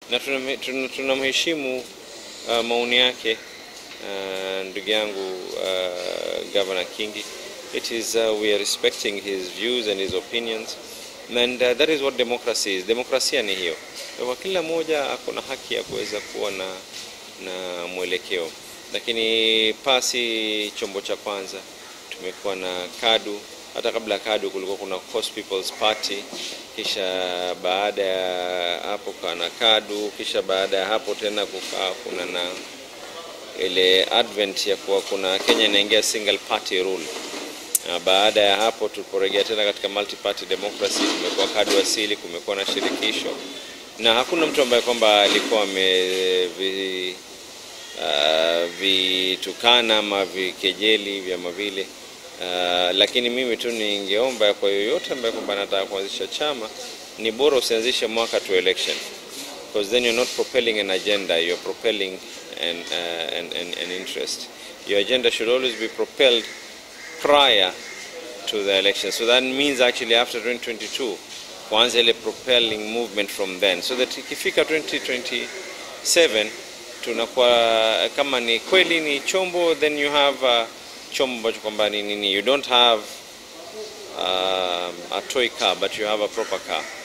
na tunamhe- tuna- tunamheshimu uh, maoni yake uh, ndugu yangu uh, Governor Kingi. It is uh, we are respecting his views and his opinions and uh, that is what democracy is. Demokrasia ni hiyo. Kwa hivyo kila mmoja ako na haki ya kuweza kuwa na, na mwelekeo, lakini pasi chombo cha kwanza tumekuwa na KADU. Hata kabla ya KADU kulikuwa kuna Coast People's Party, kisha baada ya hapo kana KADU, kisha baada ya hapo tena kukaa kuna na ile advent ya kuwa kuna Kenya inaingia single party rule. Na baada ya hapo tuliporejea tena katika multi party democracy, kumekuwa KADU asili, kumekuwa na shirikisho na hakuna mtu ambaye kwamba alikuwa amevi uh, vitukana ama vikejeli vyama vile uh, lakini mimi tu ningeomba kwa yoyote ambaye kwamba anataka kuanzisha chama ni bora usianzishe mwaka to election because then you're not propelling an agenda you're propelling an, uh, an, an, an interest your agenda should always be propelled prior to the election so that means actually after 2022 kuanza ile propelling movement from then so that ikifika 2027 tunakuwa kama ni kweli ni chombo then you have uh, chombo ambacho kwamba ni nini you don't have um, a toy car but you have a proper car